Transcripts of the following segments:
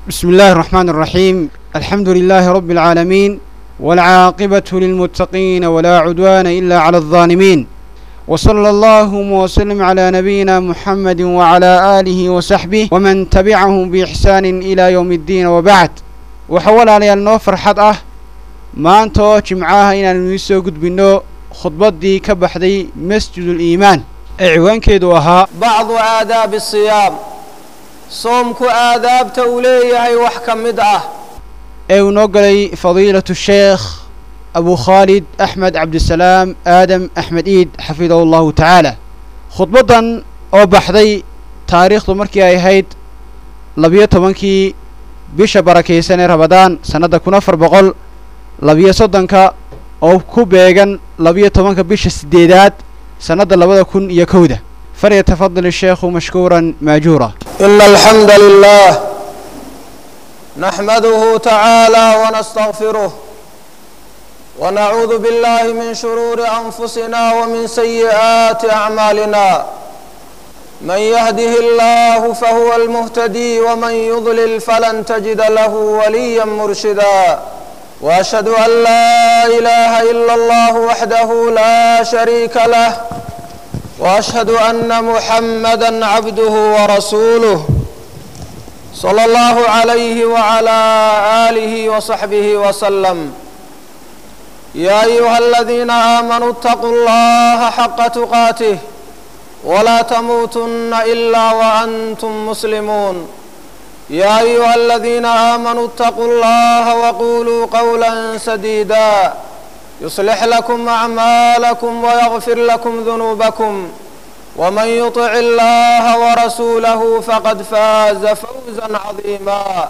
بسم الله الرحمن الرحيم الحمد لله رب العالمين والعاقبة للمتقين ولا عدوان إلا على الظالمين وصلى الله وسلم على نبينا محمد وعلى آله وصحبه ومن تبعهم بإحسان إلى يوم الدين وبعد وحول علي النو فرحة أه ما أنتو جمعاها إن نسو قد بنو خطبتي كبحدي مسجد الإيمان عوان كيدو أها bacdu aadaabi asiyaam soomku aadaabta uu leeyahay wax ka mid ah ee uu noo galay fadiilatu sheekh abu khaalid axmed cabdisalaam aadam axmed iid xafidahu allahu tacaala khudbaddan oo baxday taariikhdu markii ay ahayd labiyo tobankii bisha barakaysan ee rabadaan sannadda kun afar boqol labiyo soddonka oo ku beegan labiyo tobanka bisha siddeedaad sannadda labada kun iyo kowda falyatafadal الsheekhu mashkuuran maajuura إن الحمد لله نحمده تعالى ونستغفره ونعوذ بالله من شرور أنفسنا ومن سيئات أعمالنا من يهده الله فهو المهتدي ومن يضلل فلن تجد له وليا مرشدا وأشهد أن لا إله إلا الله وحده لا شريك له واشهد ان محمدا عبده ورسوله صلى الله عليه وعلى اله وصحبه وسلم يا ايها الذين امنوا اتقوا الله حق تقاته ولا تموتن الا وانتم مسلمون يا ايها الذين امنوا اتقوا الله وقولوا قولا سديدا يصلح لكم أعمالكم ويغفر لكم ذنوبكم ومن يطع الله ورسوله فقد فاز فوزا عظيما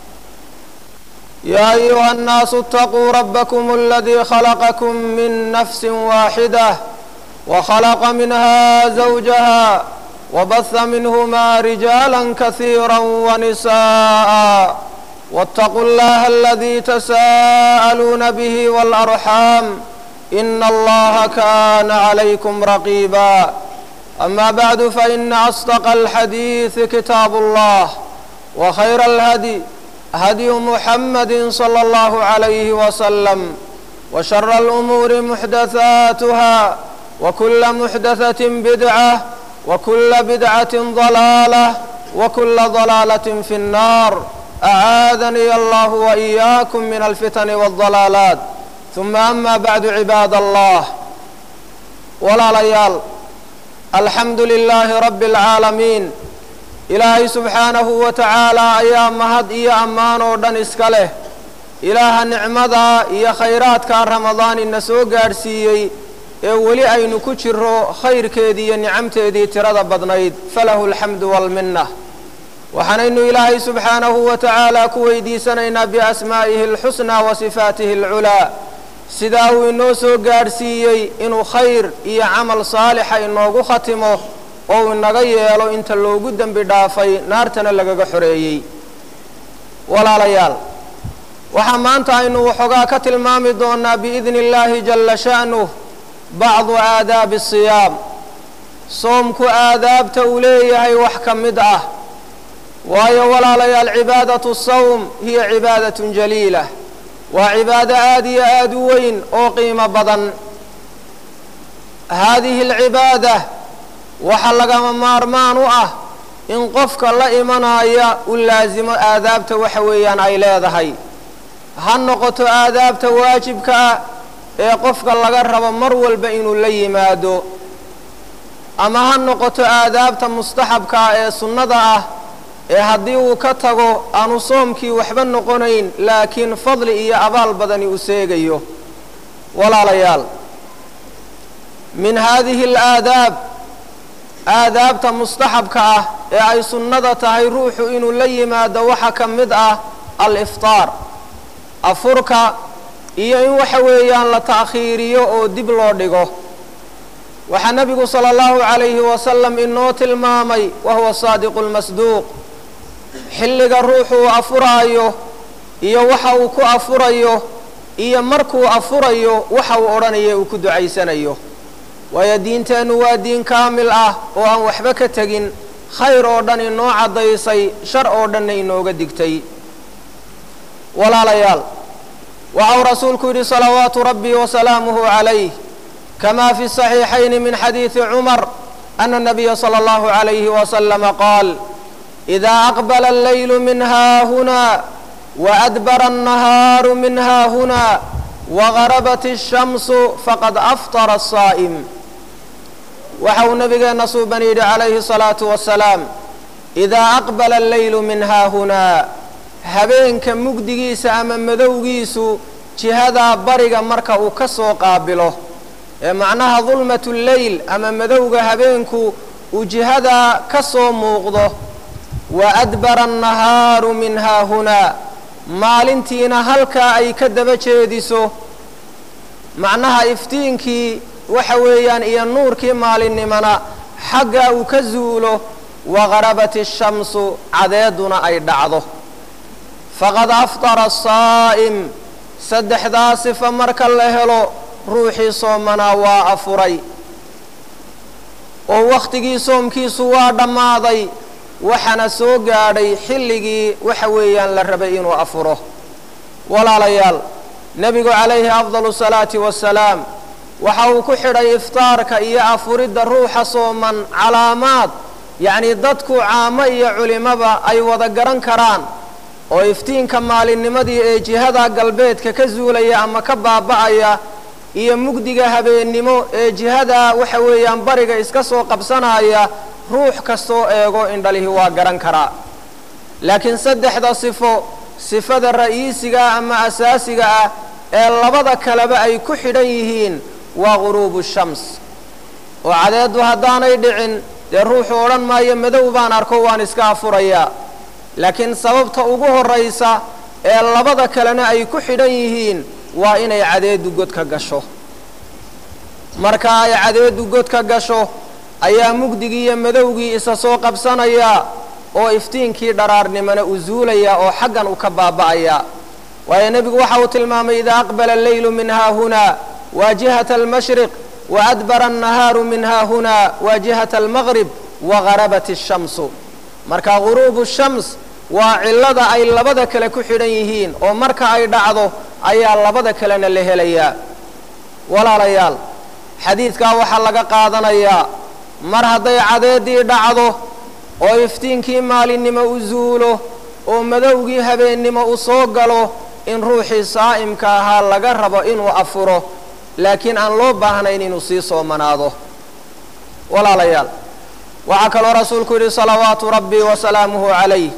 يا أيها الناس اتقوا ربكم الذي خلقكم من نفس واحدة وخلق منها زوجها وبث منهما رجالا كثيرا ونساء واتقوا الله الذي تساءلون به والأرحام إن الله كان عليكم رقيبا أما بعد فإن أصدق الحديث كتاب الله وخير الهدي هدي محمد صلى الله عليه وسلم وشر الأمور محدثاتها وكل محدثة بدعة وكل بدعة ضلالة وكل ضلالة في النار أعاذني الله وإياكم من الفتن والضلالات ثم أما بعد عباد الله ولا ليال الحمد لله رب العالمين إلهي سبحانه وتعالى أيا مهد إيا أمان ودن إسكاله إله النعمة إيا خيرات كان رمضان النسو قارسيي ee weli aynu ku jiro khayrkeedii iyo nicamteedii tirada badnayd falahu alxamdu waalminna waxaanaynu ilaahay subxaanahu wa tacaala ku weydiisanaynaa biasmaa'ihi alxusnaa wa sifaatihi alculaa sidaa uu inoo soo gaadhsiiyey inuu khayr iyo camal saalixa inoogu khatimo oo uu inaga yeelo inta loogu dembi dhaafay naartana lagaga xoreeyey walaalayaal waxaa maanta aynu waxoogaa ka tilmaami doonaa biidni illaahi jalla sha'nuh bacdu aadaabi asiyaam soomku aadaabta uu leeyahay wax ka mid ah waayo walaalayaal cibaadatu sawm hiya cibaadatun jaliila waa cibaado aad iyo aad u weyn oo qiimo badan haadihi alcibaada waxaa lagama maarmaan u ah in qofka la imanaya u laasimo aadaabta waxa weeyaan ay leedahay ha noqoto aadaabta waajibka ah ee qofka laga rabo mar walba inuu la yimaado ama ha noqoto aadaabta mustaxabka ah ee sunnada ah ee haddii uu ka tago aanu soomkii waxba noqonayn laakiin fadli iyo abaal badani u seegayo walaalayaal min haadihi alaadaab aadaabta mustaxabka ah ee ay sunnada tahay ruuxu inuu la yimaado waxa ka mid ah aliftaar afurka iyo in waxa weeyaan la ta'khiiriyo oo dib loo dhigo waxaa nebigu sala allahu calayhi wasalam inoo tilmaamay wa huwa saadiqu lmasduuq xilliga ruuxu uu afuraayo iyo waxa uu ku afurayo iyo markuu afurayo waxa uu odhanaya uu ku ducaysanayo waayo diinteennu waa diin kaamil ah oo aan waxba ka tegin khayr oo dhan inoo caddaysay shar oo dhanna inooga digtay walaalayaal waxau rasuulku yidhi salawaatu rabbii wasalaamuhu calayh kama fi saxiixayni min xadiidi cumar ana nabiya sala allahu calayhi wasalama qaal idaa aqbala allaylu min haahuna waadbara annahaaru min haahuna wagarabat الshamsu faqad aftara asaa'im waxa uu nabigeenna suuban yidhi calayhi الsalaatu wasalaam idaa aqbala allaylu min haahunaa habeenka mugdigiisa ama madowgiisu jihadaa bariga marka uu ka soo qaabilo ee macnaha dulmatu lleyl ama madowga habeenku uu jihadaa ka soo muuqdo wa adbara annahaaru min haahunaa maalintiina halkaa ay ka daba jeediso macnaha iftiinkii waxa weeyaan iyo nuurkii maalinimana xaggaa uu ka zuulo wagarabat ishamsu cadeeduna ay dhacdo faqad aftara asaa'im saddexdaa sifa marka la helo ruuxii soomanaa waa afuray oo wakhtigii soomkiisu waa dhammaaday waxaana soo gaadhay xilligii waxa weeyaan la rabay inuu afuro walaalayaal nebigu calayhi afdalu salaati wasalaam waxa uu ku xidhay iftaarka iyo afuridda ruuxa sooman calaamaad yacnii dadku caamo iyo culimaba ay wada garan karaan oo iftiinka maalinnimadii ee jihada galbeedka ka zuulaya ama ka baaba'aya iyo mugdiga habeennimo ee jihada waxa weeyaan bariga iska soo qabsanaya ruux kastoo eego indhalihi waa garan karaa laakiin saddexda sifo sifada ra'iisiga ama asaasiga ah ee labada kaleba ay ku xidhan yihiin waa guruubu shams oo cadeeddu haddaanay dhicin dee ruuxu odhan maayo madow baan arko waan iska afurayaa laakiin sababta ugu horraysa ee labada kalena ay ku xidhan yihiin waa inay cadeeddu godka gasho marka ay cadeeddu godka gasho ayaa mugdigii iyo madowgii isa soo qabsanaya oo iftiinkii dharaarnimana u zuulaya oo xaggan u ka baaba'aya waayo nebigu waxa uu tilmaamay idaa aqbala alleylu min haahunaa waa jihata almashriq waadbara annahaaru min haahunaa waa jihata almaqrib wagarabat ashamsu marka guruubu shams waa cillada ay labada kale ku xidhan yihiin oo marka ay dhacdo ayaa labada kalena la helayaa walaalayaal xadiidkaa waxaa laga qaadanayaa mar hadday cadeeddii dhacdo oo iftiinkii maalinnimo u zuulo oo madowgii habeennimo u soo galo in ruuxii saa'imka ahaa laga rabo inuu afuro laakiin aan loo baahnayn inuu sii soomanaado walaalayaal waxaa kaloo rasuulku yidhi salawaatu rabbii wasalaamuhu calayh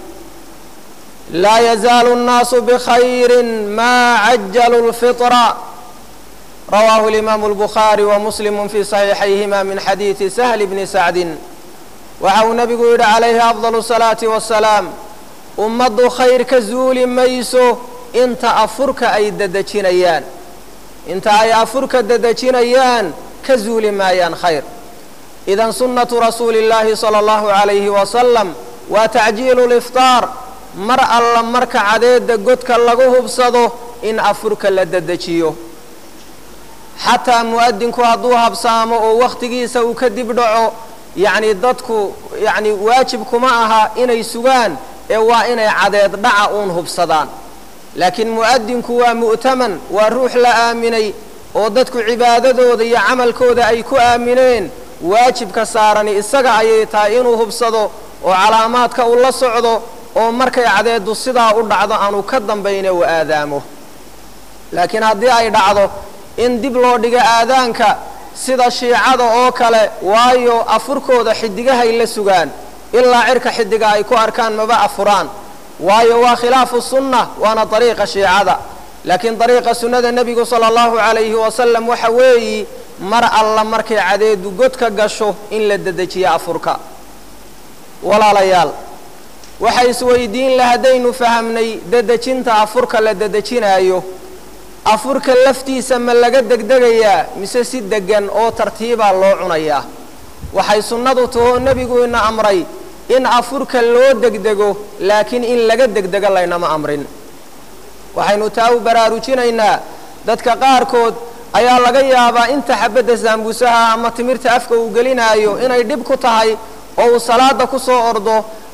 laa yazaalu الnaasu bkhayri maa cajalu اlfiطra rawaahu اlimaamu اlbukhaari wa muslimu fii صaxiixayhima min xadiidi sahl bni sacdin waxa uu nebigu yidhi calayhi afdal الsalaati wasalaam ummaddu khayr ka zuuli mayso inta afurka ay dedejinayaan inta ay afurka dedejinayaan ka zuuli maayaan khayr idan sunnatu rasuuli اllaahi salى اllahu عalayhi wasalam waa tacjiilu liftaar mar alla marka cadeedda godka lagu hubsado in afurka la dedejiyo xataa mu'adinku hadduu habsaamo oo wakhtigiisa uu ka dib dhaco yacni dadku yacni waajib kuma aha inay sugaan ee waa inay cadeed dhaca uun hubsadaan laakiin mu'adinku waa mu'taman waa ruux la aaminay oo dadku cibaadadooda iyo camalkooda ay ku aamineen waajibka saarani isaga ayay tahay inuu hubsado oo calaamaadka uu la socdo oo markay cadeeddu sidaa u dhacdo aanu ka dambayne uu aadaamo laakiin haddii ay dhacdo in dib loo dhigo aadaanka sida shiicada oo kale waayo afurkooda xidigahay la sugaan ilaa cirka xidiga ay ku arkaan maba afuraan waayo waa khilaafu sunna waana dariiqa shiicada laakiin dariiqa sunnada nebigu sala allahu calayhi wasalam waxa weeyi mar alla markay cadeedu godka gasho in la dedejiyo afurka walaalayaal waxa isweydiin la haddaynu fahamnay dedejinta afurka la dedejinaayo afurka laftiisa ma laga degdegayaa mise si deggan oo tartiibaa loo cunayaa waxay sunnadu tahoo nebigu ina amray in afurka loo degdego laakiin in laga degdego laynama amrin waxaynu taa u baraarujinaynaa dadka qaarkood ayaa laga yaabaa inta xabadda saambuusaha ama timirta afka uu gelinaayo inay dhib ku tahay oo uu salaada ku soo ordo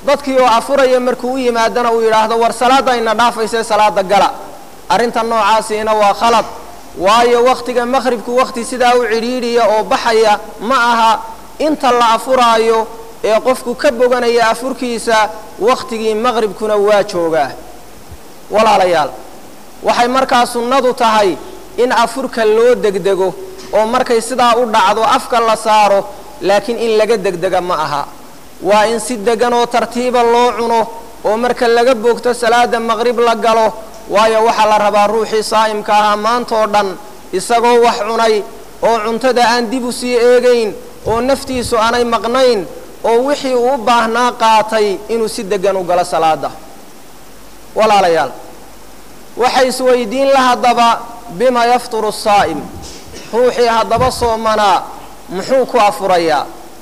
dadkii oo afuraya markuu u yimaadana uu yidhaahdo war salaadda ina dhaafayse salaada gala arrinta noocaasiina waa khalad waayo wakhtiga maqhribku wakhti sidaa u cidhiidhiya oo baxaya ma aha inta la afuraayo ee qofku ka boganaya afurkiisa wakhtigii maqhribkuna waa joogaa walaalayaal waxay markaa sunnadu tahay in afurka loo degdego oo markay sidaa u dhacdo afka la saaro laakiin in laga degdega ma aha waa in si degan oo tartiiba loo cuno oo marka laga boogto salaada maqrib la galo waayo waxaa la rabaa ruuxii saa'imka ahaa maantoo dhan isagoo wax cunay oo cuntada aan dib u sii eegayn oo naftiisu aanay maqnayn oo wixii uu u baahnaa qaatay inuu si deggan u galo salaada walaalayaal waxay isweydiin la haddaba bima yafturu saa'im ruuxii haddaba soomanaa muxuu ku afurayaa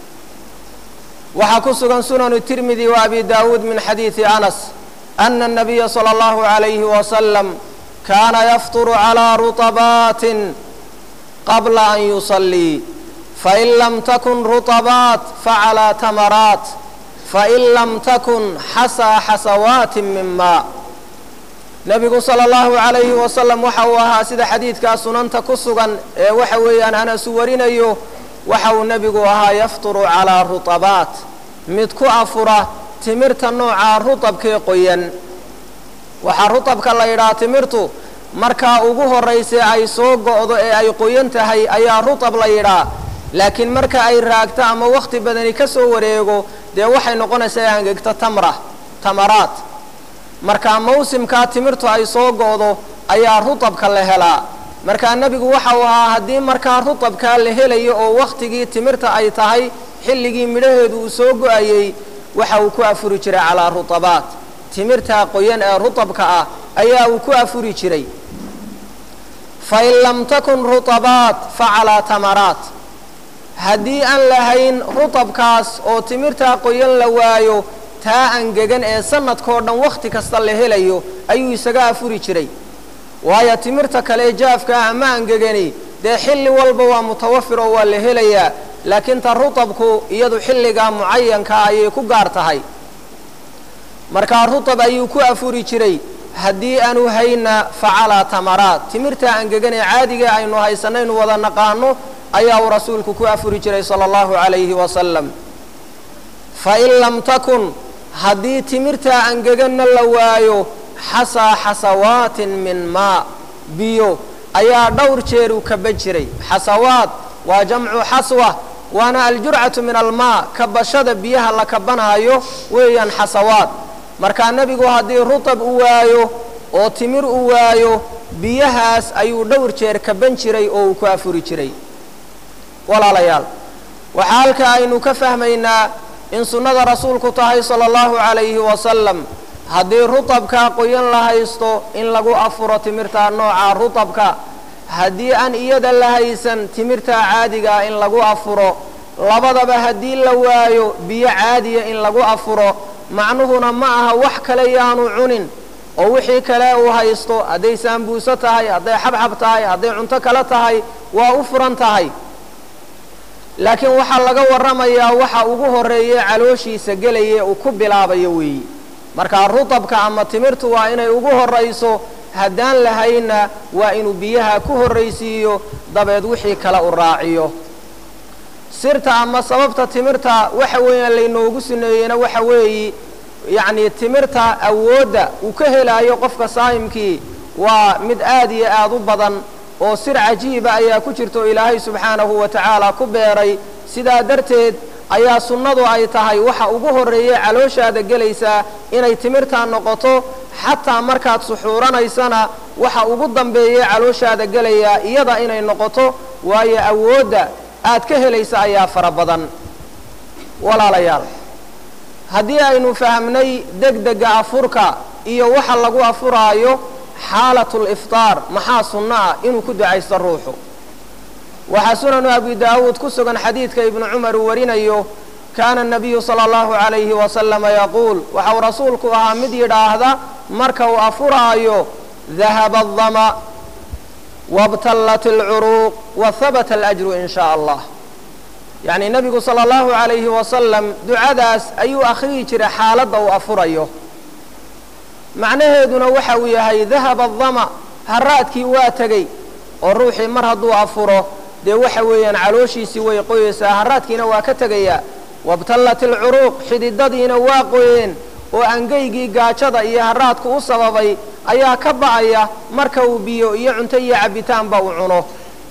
waxaa ku sugan sunanu tirmidi wa abi daawuud min xadiidi anas ana الnabiya salى اllahu عalayhi wasalam kaana yafturu calىa ruطabaatin qabla an yusalii fain lam takun ruطabaat facalىa tamaraat fain lam takun xasaa xasawaati min maa nebigu salى اllahu عalayhi wasalam waxa uu ahaa sida xadiidkaa sunanta ku sugan ee waxa weeyaan anasu warinayo waxa uu nebigu ahaa yafturu calىa ruطabaat mid ku afura timirta noocaa rutabkee qoyan waxaa rutabka la yidhaha timirtu markaa ugu horraysay ay soo go'do ee ay qoyan tahay ayaa rutab la yidhaa laakiin marka ay raagto ama wakhti badani ka soo wareego dee waxay noqonaysaa angegto tamra tamaraat markaa mawsimkaa timirtu ay soo go'do ayaa rutabka la helaa markaa nebigu waxa uu ahaa haddii markaa rutabkaa la helayo oo wakhtigii timirta ay tahay xilligii midhaheedu uu soo go'ayey waxa uu ku afuri jiray calaa rutabaat timirtaa qoyan ee rutabka ah ayaa uu ku afuri jiray fain lam takun rutabaat facalaa tamaraat haddii aan lahayn rutabkaas oo timirtaa qoyan la waayo taa angegan ee sanadkao dhan wakhti kasta la helayo ayuu isaga afuri jiray waayo timirta kale jaafkaa ama angegani dee xilli walba waa mutawafir oo waa la helayaa laakiin ta rutabku iyadu xilligaa mucayankaa ayay ku gaar tahay markaa rutab ayuu ku afuri jiray haddii aanu hayna facalaa tamaraat timirtaa angegan ee caadiga aynu haysanaynu wada naqaano ayaa uu rasuulku ku afuri jiray sala allahu calayhi wasalam fain lam takun haddii timirtaa angeganna la waayo xasaa xasawaatin min maa biyo ayaa dhowr jeer uu kaban jiray xasawaad waa jamcu xaswa waana aljurcatu min almaa kabashada biyaha la kabanaayo weeyaan xasawaad markaa nebigu haddii rutab u waayo oo timir u waayo biyahaas ayuu dhowr jeer kaban jiray oo uu ku afuri jiray walaalayaal waxaa halka aynu ka fahmaynaa in sunnada rasuulku tahay sala allahu calayhi wasalam haddii rutabkaa qoyan la haysto in lagu afuro timirtaa nooca rutabka haddii aan iyada la haysan timirtaa caadigaa in lagu afuro labadaba haddii la waayo biyo caadiya in lagu afuro macnuhuna ma aha wax kale yaanu cunin oo wixii kale uu haysto hadday saambuuso tahay hadday xabxab tahay hadday cunto kale tahay waa u furan tahay laakiin waxaa laga warramayaa waxa ugu horreeye calooshiisa gelaya uu ku bilaabayo weeyi markaa rutabka ama timirtu waa inay ugu horrayso haddaan lahayna waa inuu biyaha ku horraysiiyo dabeed wixii kale u raaciyo sirta ama sababta timirta waxa weeyaan laynoogu suneeyeyna waxa weeyi yacnii timirta awoodda uu ka helaayo qofka saa'imkii waa mid aad iyo aad u badan oo sir cajiiba ayaa ku jirto ilaahay subxaanahu wa tacaala ku beeray sidaa darteed ayaa sunnadu ay tahay waxa ugu horreeye calooshaada gelaysaa inay timirtaa noqoto xataa markaad suxuuranaysana waxa ugu dambeeye calooshaada gelayaa iyada inay noqoto waayo awoodda aad ka helaysa ayaa fara badan walaalayaal haddii aynu fahmnay degdega afurka iyo waxa lagu afuraayo xaalatul iftaar maxaa sunno ah inuu ku ducaysto ruuxu waxaa sunanu abi daawuud ku sugan xadiidka ibnu cumar uu warinayo kaana الnabiyu salى اllahu عalayhi wasalama yaquul waxau rasuulku ahaa mid yidhaahda marka uu afuraayo dahaba الdama wاbtallat اlcuruuq wahabata اlأjru in shaء allah yacni nebigu sala allahu calayhi wasalam ducadaas ayuu akhriyi jiray xaaladda uu afurayo macnaheeduna waxa uu yahay dahaba adama haraadkii waa tegey oo ruuxii mar hadduu afuro dee waxa weeyaan calooshiisii way qoyeysaa haraadkiina waa ka tegayaa wabtallat alcuruuq xididadiina waa qoyeen oo angeygii gaajada iyo haraadku u sababay ayaa ka ba'aya marka uu biyo iyo cunto iyo cabbitaanba uu cuno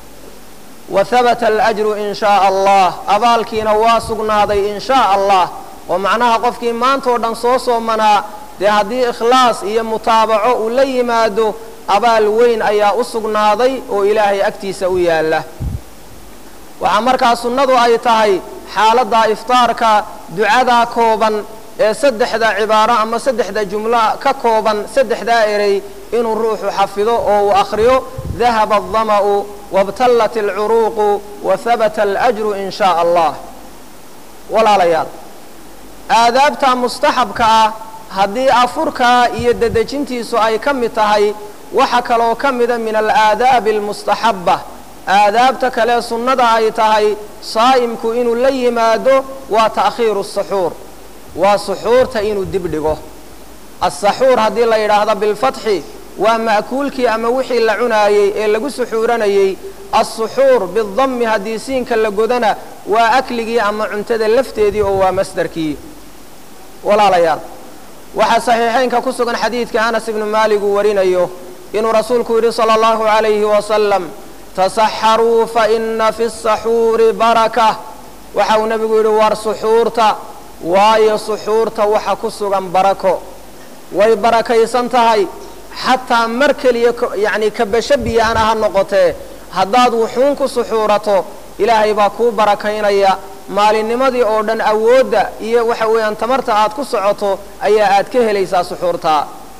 wa habata alajru in shaa allah abaalkiina waa sugnaaday in shaa allah oo macnaha qofkii maantao dhan soo soomanaa dee haddii ikhlaas iyo mutaabaco uu la yimaado abaal weyn ayaa u sugnaaday oo ilaahay agtiisa u yaalla waxaa markaa sunnadu ay tahay xaaladda iftaarka ducadaa kooban ee saddexda cibaaro ama saddexda jumlo ka kooban saddexdaa erey inuu ruuxu xafido oo uu akhriyo dahaba aldama'u wabtallat alcuruuqu wa habata alajru in shaa allah walaalayaal aadaabta mustaxabka ah haddii afurkaa iyo dedejintiisu ay ka mid tahay waxa kaloo ka mida min alaadaabi almustaxabba aadaabta kale sunnada ay tahay saa'imku inuu la yimaado waa ta'khiiru saxuur waa suxuurta inuu dib dhigo asaxuur haddii la yidhaahdo bilfatxi waa ma'kuulkii ama wixii la cunaayey ee lagu suxuuranayey assuxuur bidammi haddii siinka la godana waa akligii ama cuntada lafteedii oo waa masdarkii walaalayaal waxaa saxiixaynka ku sugan xadiidka anas ibnu maalik uu warinayo inuu rasuulku yidhi sala allahu calayhi wasalam tasaxaruu fa ina fi saxuuri baraka waxa uu nebigu yidhi war suxuurta waayo suxuurta waxa ku sugan barako way barakaysan tahay xataa mar keliya yacni kabasho biyaana ha noqotee haddaad wuxuun ku suxuurato ilaahay baa kuu barakaynaya maalinnimadii oo dhan awoodda iyo waxa weeyaan tamarta aad ku socoto ayaa aad ka helaysaa suxuurtaa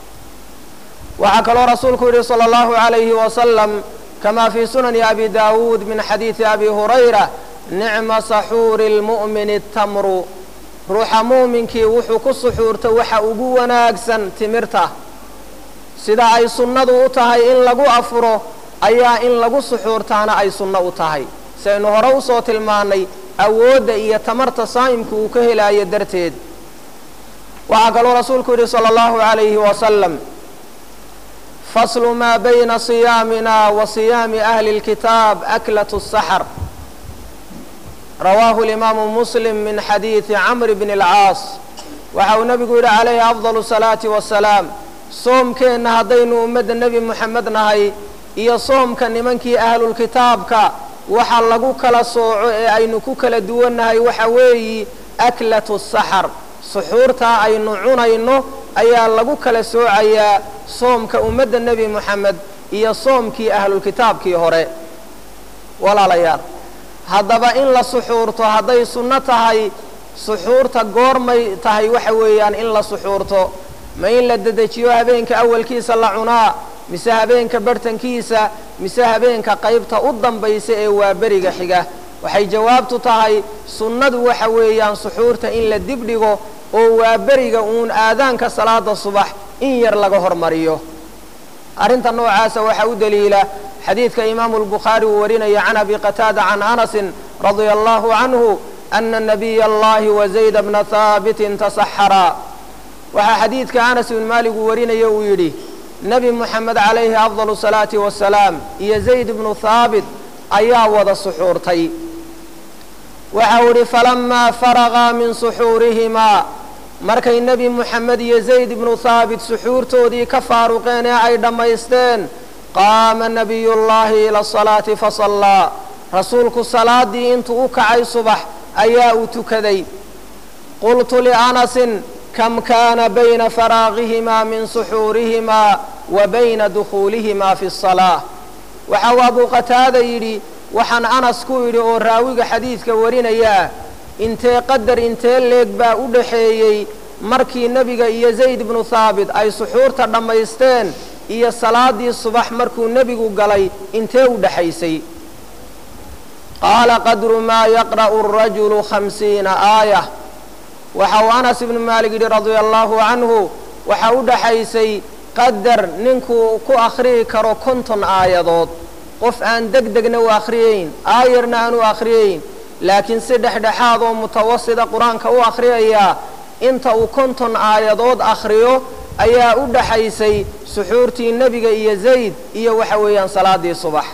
waxaa kaloo rasuulku yidhi sala allahu calayhi wasalam kama fii sunani abi daawuud min xadiidi abi hurayra nicma saxuuri lmu'mini tamru ruuxa muuminkii wuxuu ku suxuurta waxa ugu wanaagsan timirta sida ay sunnadu u tahay in lagu afuro ayaa in lagu suxuurtaana ay sunno u tahay saynu hore usoo tilmaannay awoodda iyo tamarta saa'imku uu ka helaayo darteed waxaa kaloo rasuulku yidhi sala allahu calayhi wasalam faslu maa bayna siyaamina wa siyaami ahli اlkitaab aklatu الsaxr rawaahu اlimaamu muslim min xadiidi camr bn اlcaas waxa uu nebigu yidhi calayhi afdal الsalaati wasalaam soomkeenna haddaynu ummadda nebi moxamed nahay iyo soomka nimankii ahlulkitaabka waxa lagu kala sooco ee aynu ku kala duwannahay waxa weeyi aklatu saxar suxuurtaa aynu cunayno ayaa lagu kala soocayaa soomka ummadda nebi moxamed iyo soomkii ahlulkitaabkii hore walaalayaal haddaba in la suxuurto hadday sunno tahay suxuurta goormay tahay waxa weeyaan in la suxuurto ma in la dedejiyo habeenka awalkiisa la cunaa mise habeenka barhtankiisa mise habeenka qaybta u dambaysa ee waa beriga xiga waxay jawaabtu tahay sunnadu waxa weeyaan suxuurta in la dib dhigo oo waa beriga uun aadaanka salaada subax in yar laga hormariyo arrinta noocaasa waxaa u daliila xadiidka imaamu albukhaari uu warinaya can abi qataada can anasin radia allahu canhu ana nabiya allahi wa zayda bna haabitin tasaxaraa waxaa xadiidka anas ibn maalik uu warinaya uu yidhi nebi moxamed calayhi afdal salaati wasalaam iyo zayd ibnu haabit ayaa wada suxuurtay waxa uu idhi falamaa faragaa min suxuurihimaa markay nebi moxamed iyo zayd ibnu haabit suxuurtoodii ka faaruqeen ee ay dhammaysteen qaama nabiyullaahi ila asalaati fasallaa rasuulku salaaddii intuu u kacay subax ayaa uu tukaday qultu lianasin kam kaana bayna faraaqihimaa min suxuurihimaa wa bayna dukhuulihimaa fi salaa waxa uu abuu qataada yidhi waxaan anas ku idhi oo raawiga xadiidka warinayaa intee qadar intee leeg baa u dhaxeeyey markii nebiga iyo zayd ibnu haabit ay suxuurta dhammaysteen iyo salaaddii subax markuu nebigu galay intee u dhaxaysay qaala qadru maa yaqra'u arajulu khamsiina aaya waxa uu anas ibnu maalik yidhi radia allaahu canhu waxaa u dhaxaysay qadar ninkuu ku akhriyi karo konton aayadood qof aan deg degna u akhriyeyn aayarna aan u akhriyeyn laakiin si dhexdhexaad oo mutawasida qur-aanka u akhriyayaa inta uu konton aayadood akhriyo ayaa u dhaxaysay suxuurtii nebiga iyo zayd iyo waxa weeyaan salaadii subax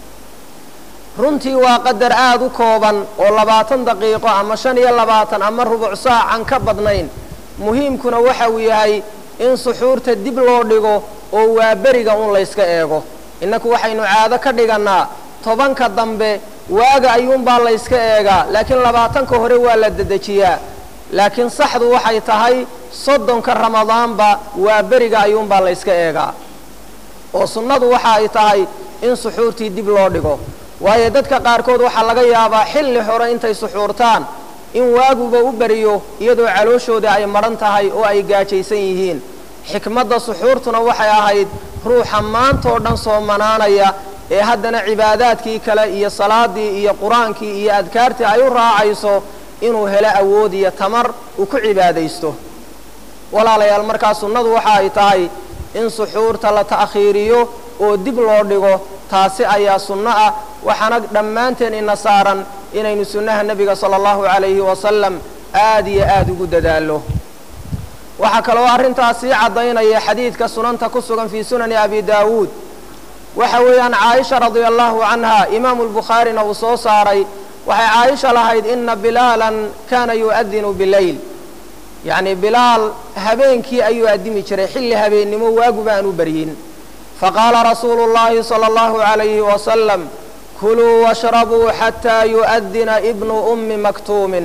runtii waa qadar aada u kooban oo labaatan daqiiqo ama shan iyo labaatan ama rubuc saacan ka badnayn muhiimkuna waxa uu yahay in suxuurta dib loo dhigo oo waa beriga un layska eego innaku waxaynu caado ka dhigannaa tobanka dambe waaga ayuunbaa layska eegaa laakiin labaatanka hore waa la dedejiyaa laakiin saxdu waxay tahay soddonka ramadaanba waa beriga ayuunbaa layska eegaa oo sunnadu waxa ay tahay in suxuurtii dib loo dhigo waayo dadka qaarkood waxaa laga yaabaa xilli hore intay suxuurtaan in waaguba u beriyo iyadoo calooshooda ay madhan tahay oo ay gaajaysan yihiin xikmadda suxuurtuna waxay ahayd ruuxa maantoo dhan soomanaanaya ee haddana cibaadaadkii kale iyo salaadii iyo qur-aankii iyo adkaartii ay u raacayso inuu helo awood iyo tamar uu ku cibaadaysto walaalayaal markaa sunnadu waxa ay tahay in suxuurta la ta'khiiriyo oo dib loo dhigo taasi ayaa sunno ah waxaana dhammaanteen ina saaran inaynu sunnaha nebiga sala allahu calayhi wasalam aad iyo aada ugu dadaallo waxaa kaloo arrintaas sii caddaynaya xadiidka sunanta ku sugan fii sunani abi daawuud waxa weeyaan caaisha radia allahu canha imaamu lbukhaarina uu soo saaray waxay caaisha lahayd ina bilaalan kana yu'adinu bileyl yacni bilaal habeenkii ayuu addimi jiray xilli habeennimo waaguba aan u baryin faqaala rasuulu اllahi salى اllahu عalayhi wasalam kuluu washrabuu xataa yu'adina ibnu ummi maktuumin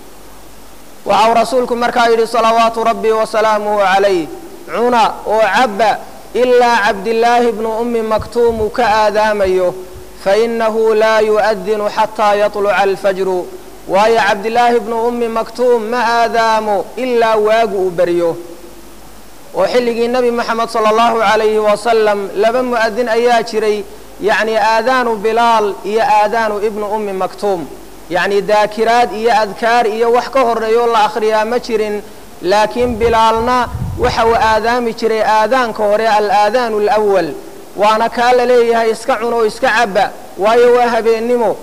waxau rasuulku markaa yidhi salawaatu rabbi wasalaamuhu calayh cuna oo cabba ilaa cabdillaahi bnu ummi maktuum uu ka aadaamayo fainahu laa yu'adinu xataa yaطluca alfajru waayo cabdillaahi bnu ummi maktuum ma aadaamo ilaa waagu uu beryo oo xilligii nebi moxamed sala allahu calayhi wasalam laba mu'adin ayaa jiray yacni aadaanu bilaal iyo aadaanu ibnu ummi maktuum yacni daakiraad iyo adkaar iyo wax ka horreeyoo la akhriyaa ma jirin laakiin bilaalna waxa uu aadaami jiray aadaanka hore alaadaanu alawal waana kaa la leeyahay iska cun oo iska cabba waayo waa habeennimo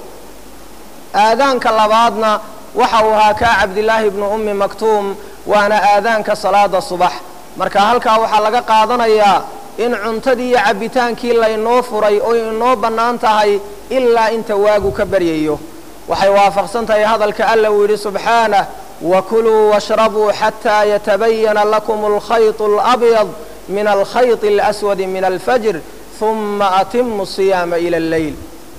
aadaanka labaadna waxa uu ahaa kaa cabdillaahi ibnu ummi maktuum waana aadaanka salaada subax marka halkaa waxaa laga qaadanayaa in cuntadii iyo cabbitaankii laynoo furay oo inoo bannaan tahay ilaa inta waagu ka baryayo waxay waafaqsan tahay hadalka alla uu yidhi subxaanah wakuluu washrabuu xataa yatabayana lakum alkhayط اlabyad min alkhayط اlaswadi min alfajr huma atimu siyaama ila اlleyl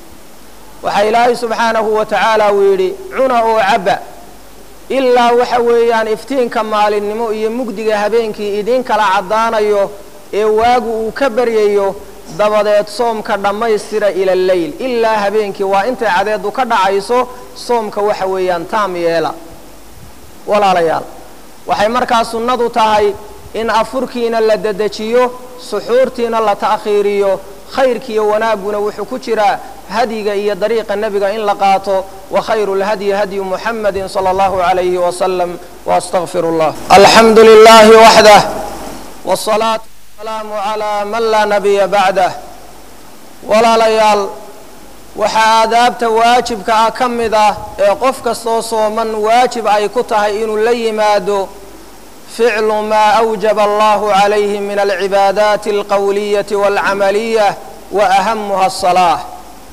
waxaa ilaahay subxaanahu wa tacaala uu yidhi cuna oo cabba ilaa waxa weeyaan iftiinka maalinimo iyo mugdiga habeenkii idiin kala caddaanayo ee waagu uu ka baryayo dabadeed soomka dhammaystira ila alleyl ilaa habeenkii waa intay cadeedu ka dhacayso soomka waxa weeyaan taam yeela walaalayaal waxay markaa sunnadu tahay in afurkiina la dedejiyo suxuurtiina la ta'khiiriyo khayrkiiyo wanaagguna wuxuu ku jiraa hadyiga iyo dariiqa nebiga in la qaato wa khayru lhadyi hadyu muxamadi salى اllahu عalayhi wasalam waastaqfir اllah alxamdu lilahi waxdah wالصalaatu wasalaamu calaa man laa nabiya bacdah walaalayaal waxaa aadaabta waajibka ah ka mid ah ee qof kastoo sooman waajib ay ku tahay inuu la yimaado ficlu maa awjaba allahu calayhi min alcibaadaati alqowliyati waalcamaliyah wa ahamuha asalaax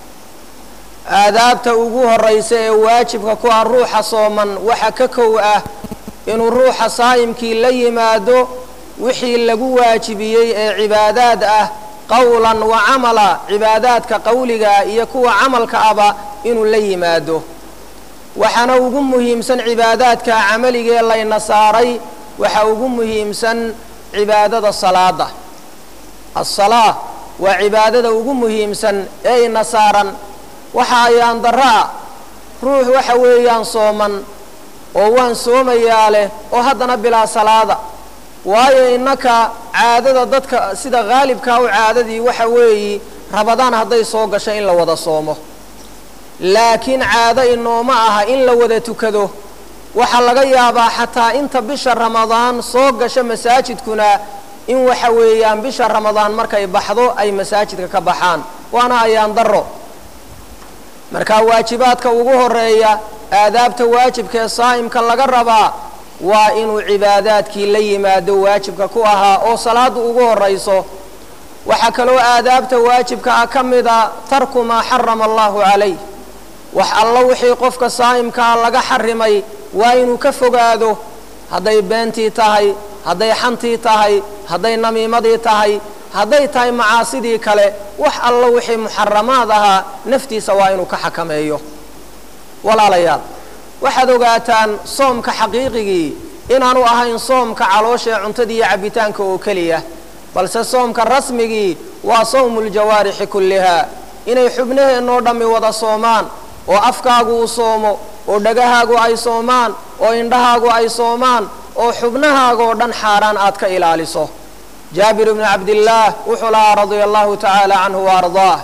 aadaabta ugu horraysa ee waajibka ku ah ruuxa sooman waxa ka kow ah inuu ruuxa saa'imkii la yimaado wixii lagu waajibiyey ee cibaadaad ah qowlan wa camala cibaadaadka qowligaa iyo kuwa camalka aba inuu la yimaado waxaana ugu muhiimsan cibaadaadka camaligee layna saaray waxaa ugu muhiimsan cibaadada salaada asalaa waa cibaadada ugu muhiimsan ee ina saaran waxa ayaan darra-a ruux waxa weeyaan sooman oo waan soomayaa leh oo haddana bilaa salaada waayo innaka caadada dadka sida haalibkaa u caadadii waxa weeyi rabadaan hadday soo gasho in la wada soomo laakiin caado inooma aha in la wada tukado waxaa laga yaabaa xataa inta bisha ramadaan soo gasho masaajidkuna in waxa weeyaan bisha ramadaan markay baxdo ay masaajidka ka baxaan waana ayaan darro marka waajibaadka ugu horeeya aadaabta waajibka ee saa'imka laga rabaa waa inuu cibaadaadkii la yimaado waajibka ku ahaa oo salaadda ugu horrayso waxaa kaloo aadaabta waajibka ah ka mida tarku maa xarama allahu calayh wax allo wixii qofka saa'imkaa laga xarimay waa inuu ka fogaado hadday beentii tahay hadday xantii tahay hadday namiimadii tahay hadday tahay macaasidii kale wax allo wixii muxaramaad ahaa naftiisa waa inuu ka xakameeyo walaalayaal waxaad ogaataan soomka xaqiiqigii inaanu ahayn soomka caloosha ee cuntada iyo cabbitaanka oo keliya balse soomka rasmigii waa sawmu ljawaarixi kullihaa inay xubnaheennoo dhammi wada soomaan oo afkaagu uu soomo oo dhagahaagu ay soomaan oo indhahaagu ay soomaan oo xubnahaagoo dhan xaaraan aad ka ilaaliso jaabir bnu cabdillaah wuxuu lahaa radia allahu tacaala canhu wa ardaah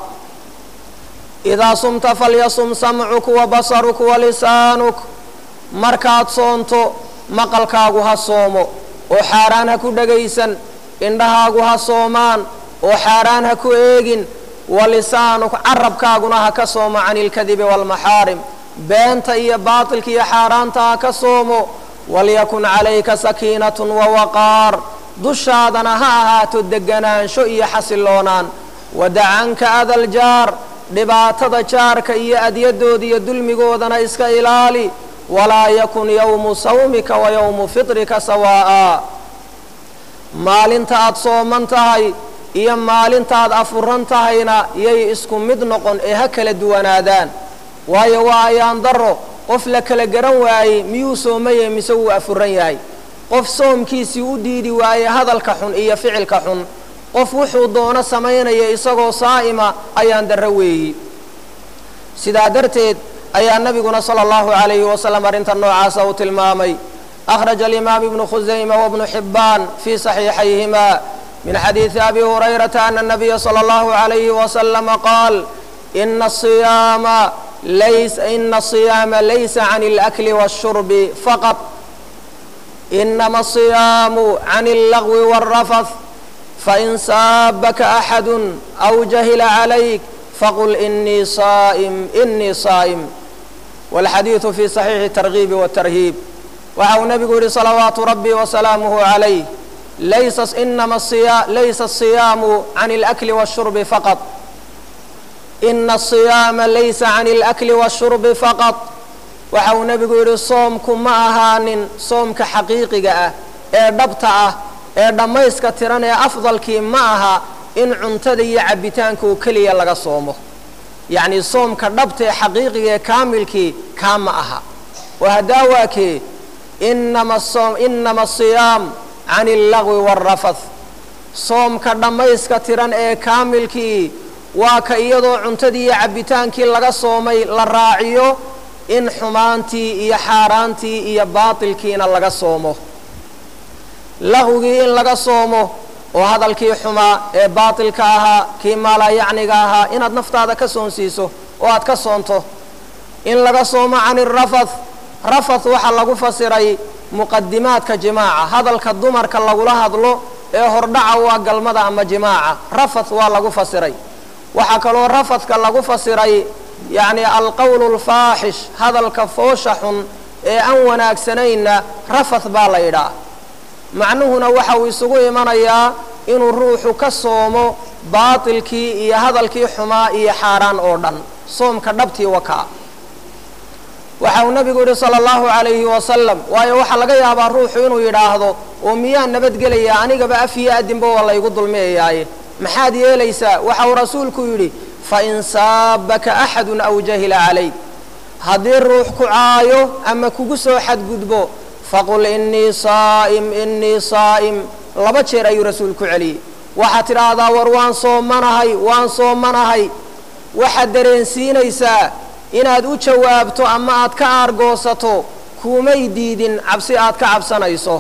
idaa sumta falyasum samcuk wa basaruk wa lisaanuk markaad soonto maqalkaagu ha soomo oo xaaraan ha ku dhagaysan indhahaagu ha soomaan oo xaaraan ha ku eegin wa lisaanuk carabkaaguna ha ka soomo cani ilkadibi waalmaxaarim beenta iyo baatilka iyo xaaraanta ha ka soomo walyakun calayka sakiinatun wawaqaar dushaadana ha ahaato deganaansho iyo xasiloonaan wadacanka adaljaar dhibaatada jaarka iyo adyadooda iyo dulmigoodana iska ilaali walaa yakun yowmu sawmika wa yowmu fitrika sawaa'a maalinta aad sooman tahay iyo maalintaad afuran tahayna yay isku mid noqon ee ha kala duwanaadaan waayo waa ayaan daro qof la kala garan waayey miyuu soomayay mise wuu afuran yahay qof soomkiisii u diidi waayey hadalka xun iyo ficilka xun qof wuxuu doono samaynaya isagoo saa'ima ayaan darro weeyi sidaa darteed ayaa nebiguna sala allahu calayhi wasalam arrinta noocaasa uu tilmaamay akhraja alimaam ibnu khusayma wabnu xibbaan fii saxiixayhima min xadiidi abi hurayrata ana nabiya sala allahu calayhi wasalama qaal ina asiyaama lays ina asiyaama laysa can alakli waashurbi faqad inama asiyaamu can allagwi waalrafath fain saabaka axadu aw jahila calayk faqul inii saa'im inii saa'im walxadiidu fi saxiixi targiibi watarhiib waxa uu nebigu yihi salawaatu rabbi wasalaamuhu calayh laysa inama siya laysa asiyaamu can alakli waashurbi faqad ina asiyaama laysa can alakli waashurbi faqad waxa uu nebigu yidhi soomku ma ahaanin soomka xaqiiqiga ah ee dhabta ah ee dhammayska tiran ee afdalkii ma aha in cuntada iyo cabbitaanka oo keliya laga soomo yacnii soomka dhabta ee xaqiiqiga ee kaamilkii kaa ma aha oo haddaa waa kee inama soom inama asiyaam can allagwi waalrafath soomka dhammayska tiran ee kaamilkii waa ka iyadoo cuntadii iyo cabbitaankii laga soomay la raaciyo in xumaantii iyo xaaraantii iyo baatilkiina laga soomo laqwigii in laga soomo oo hadalkii xumaa ee baatilka ahaa kii maalayacniga ahaa inaad naftaada ka soonsiiso oo aad ka soonto in laga soomo can irafath rafath waxaa lagu fasiray muqadimaadka jimaaca hadalka dumarka lagula hadlo ee hordhaca waa galmada ama jimaaca rafath waa lagu fasiray waxaa kaloo rafathka lagu fasiray yacni alqowlu alfaaxish hadalka foosha xun ee aan wanaagsanayna rafath baa la yidhaah macnuhuna waxa uu isugu imanayaa inuu ruuxu ka soomo baatilkii iyo hadalkii xumaa iyo xaaraan oo dhan soomka dhabtii wakaa waxa uu nebigu yidhi sala allahu calayhi wasalam waayo waxaa laga yaabaa ruuxu inuu yidhaahdo oo miyaa nabadgelaya anigaba af iyo adinba waa laygu dulmiyayaaye maxaad yeelaysaa waxa uu rasuulku yidhi fain saabaka axadun aw jahila calayk haddii ruux ku caayo ama kugu soo xadgudbo faqul inii saa'im inii saa'im laba jeer ayuu rasuulku celiyey waxaad tidhaahdaa war waan soomanahay waan soomanahay waxaad dareensiinaysaa inaad u jawaabto ama aad ka aargoosato kuumay diidin cabsi aad ka cabsanayso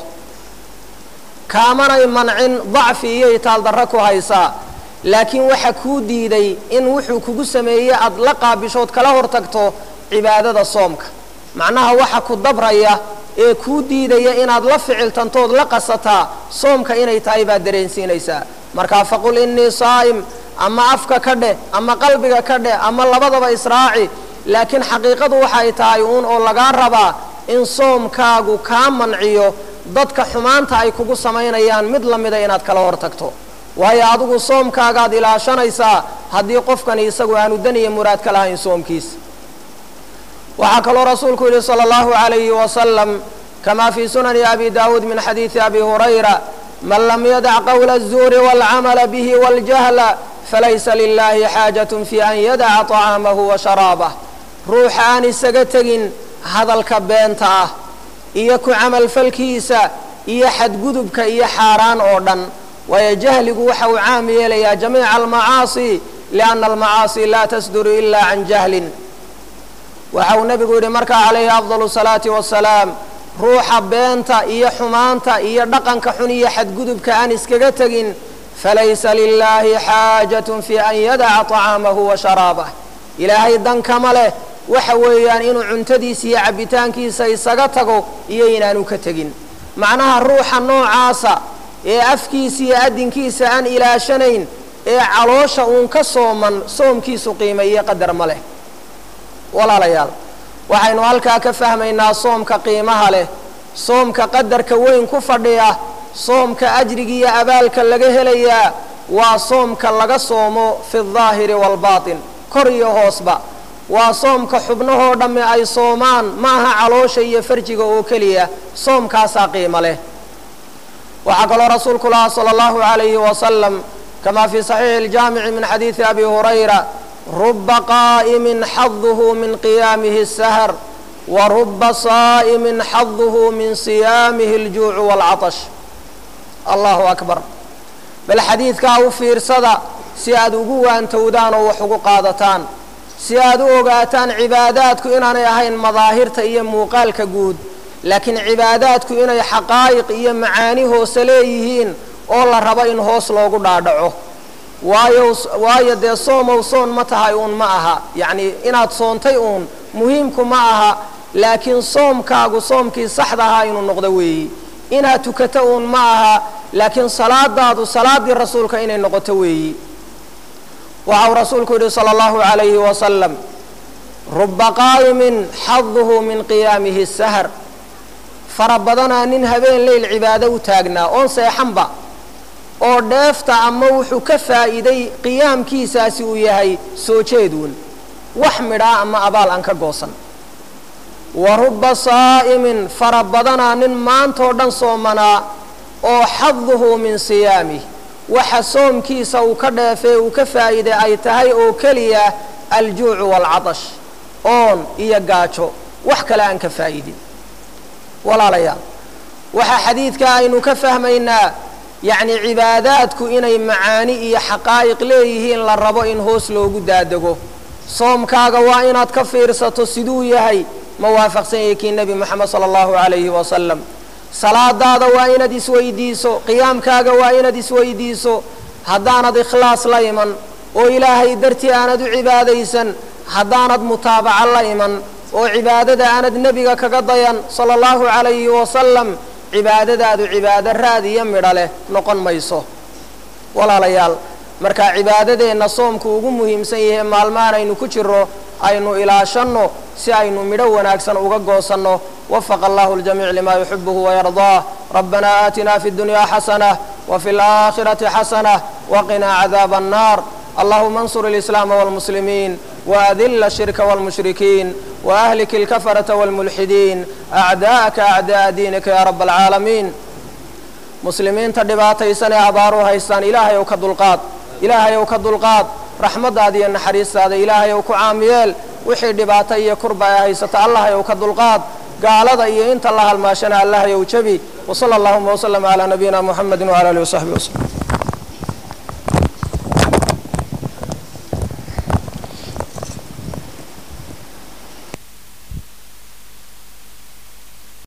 kaamanay mancin dacfi iyo itaaldarro ku haysaa laakiin waxa kuu diiday in wuxuu kugu sameeyey aad la qaabishood kala hor tagto cibaadada soomka macnaha waxa ku dabraya ee kuu diidaya inaad la ficiltantood la qasataa soomka inay tahay baad dareensiinaysaa markaa faqul innii saa'im ama afka ka dheh ama qalbiga ka dheh ama labadaba israaci laakiin xaqiiqadu waxay tahay uun oo lagaa rabaa in soomkaagu kaa manciyo dadka xumaanta ay kugu samaynayaan mid la mida inaad kala hor tagto waayo adigu soomkaagaad ilaashanaysaa haddii qofkani isagu aanu daniya muraad ka lahayn soomkiisa waxaa kaloo rasuulku yidhi salى اllahu عalayhi wasalam kama fii sunani abi dawuud min xadiidi abi hurayra man lam yadac qowla الzuuri wاlcamala bihi wاljahla falaysa lilahi xaajaة fi an yadaca طacaamahu wa sharaabah ruuxa aan isaga tegin hadalka beenta ah iyo ku camalfalkiisa iyo xadgudubka iyo xaaraan oo dhan waayo jahligu waxa uu caam yeelayaa jamiica almacaasi lianna almacaasi laa tasduru ila can jahlin waxa uu nebigu yidhi markaa calayhi afdal salaati wasalaam ruuxa beenta iyo xumaanta iyo dhaqanka xun iyo xadgudubka aan iskaga tegin falaysa lilaahi xaajatun fi an yadaca طacaamahu wa sharaabah ilaahay dankama leh waxa weeyaan inuu cuntadiisa iyo cabbitaankiisa isaga tago iyo inaanu ka tegin macnaha ruuxa noocaasa ee afkiisa iyo addinkiisa aan ilaashanayn ee caloosha uun ka sooman soomkiisu qiima iyo qadar ma leh walaalayaal waxaynu halkaa ka fahmaynaa soomka qiimaha leh soomka qadarka weyn ku fadhiya soomka ajriga iyo abaalka laga helayaa waa soomka laga soomo fi aldaahiri waalbaatin kor iyo hoosba waa soomka xubnahoo dhamme ay soomaan maaha caloosha iyo farjiga oo keliya soomkaasaa qiimo leh waxaa kaloo rasuulku lahaa salى اllahu عalayhi wasalam kama fii صaxiixi اljaamici min xadiidi abi hurayra ruba qaa'imin xaduhu min qiyaamihi الsahr wa ruba saa'imin xaduhu min siyaamihi اljuucu wاlcaطsh allahu akbar bal xadiidkaa u fiirsada si aad ugu waantowdaan oo wax ugu qaadataan si aad u ogaataan cibaadaadku inaanay ahayn madaahirta iyo muuqaalka guud laakiin cibaadaadku inay xaqaa'iq iyo macaani hoose leeyihiin oo la rabo in hoos loogu dhaadhaco waayo waayo dee soomow soon ma tahay uun ma aha yacnii inaad soontay uun muhiimku ma aha laakiin soomkaagu soomkii saxda ahaa inuu noqdo weeyi inaad tukato uun ma aha laakiin salaadaadu salaaddii rasuulka inay noqoto weeyi waxa uu rasuulku yidhi salى اllahu عalayhi wasalam ruba qaa'imin xaduhu min qiyaamihi sahr fara badanaa nin habeen leyl cibaado u taagnaa oon seexanba oo dheefta ama wuxuu ka faa'iiday qiyaamkiisaasi uu yahay soo jeeduun wax midhaa ama abaal aan ka goosan wa ruba saa'imin fara badanaa nin maantoo dhan soomanaa oo xaduhu min siyaamih waxa soomkiisa uu ka dheefee uu ka faa'iiday ay tahay oo keliya aljuucu waalcatash oon iyo gaajo wax kale aan ka faa'idin walaalayaal waxaa xadiidka aynu ka fahmaynaa yacni cibaadaadku inay macaani iyo xaqaa'iq leeyihiin la rabo in hoos loogu daadego soomkaaga waa inaad ka fiirsato siduu yahay ma waafaqsan yahay kii nebi moxamed sala allahu calayhi wasalam salaadaada waa inaad isweydiiso qiyaamkaaga waa inaad isweydiiso haddaanad ikhlaas la iman oo ilaahay dartii aanad u cibaadaysan haddaanad mutaabaco la iman oo cibaadada aanad nebiga kaga dayan sala allahu calayhi wasalam cibaadadaadu cibaado raad iyo midho leh noqon mayso walaalayaal marka cibaadadeenna soomku ugu muhiimsan yahay maalmahan aynu ku jiro aynu ilaashanno si aynu midho wanaagsan uga goosanno wafaqa allahu ljamiic lima yuxibuhu wayardaah rabbana aatina fi اdunyaa xasanah wafi اlaakhirati xasanah waqinaa cadaaba annar allahuma ansur اlislaama wاlmuslimiin waadila الshirka wاlmushrikiin waahlik اlkafarata wاlmulxidiin acdaءaka acdaءa diinika ya rab اlcaalamiin muslimiinta dhibaataysan ee abaaru haystaan ilaahay ow ka dulqaad ilaahay ow ka dulqaad raxmaddaada iyo naxariistaada ilaahay ow ku caamiyeel wixii dhibaato iyo kurba ay haysata allahay ow ka dulqaad gaalada iyo inta la halmaashana allahay ow jebi wsala allahuma wslama calaa nabiyina muxamedi wcala alihi wasaxbi waslm